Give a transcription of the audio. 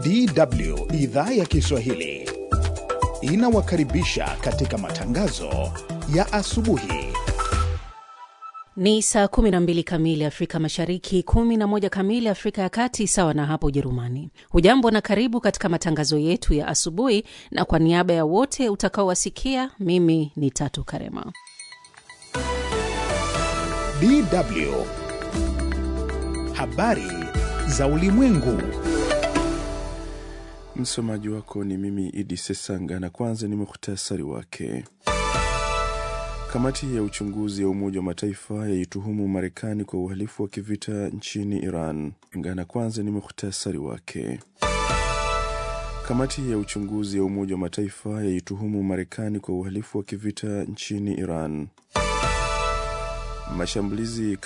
DW idhaa ya Kiswahili inawakaribisha katika matangazo ya asubuhi. Ni saa 12 kamili Afrika Mashariki, 11 kamili Afrika ya Kati, sawa na hapo Ujerumani. Hujambo na karibu katika matangazo yetu ya asubuhi, na kwa niaba ya wote utakaowasikia, mimi ni Tatu Karema. DW habari za ulimwengu. Msomaji wako ni mimi Idi Sesanga, na kwanza ni muhtasari wake. Kamati ya uchunguzi ya Umoja wa Mataifa yaituhumu Marekani kwa uhalifu wa kivita nchini Iran. Ngana kwanza ni muhtasari wake. Kamati ya uchunguzi ya Umoja wa Mataifa yaituhumu Marekani kwa uhalifu wa kivita nchini Iran. Mashambulizi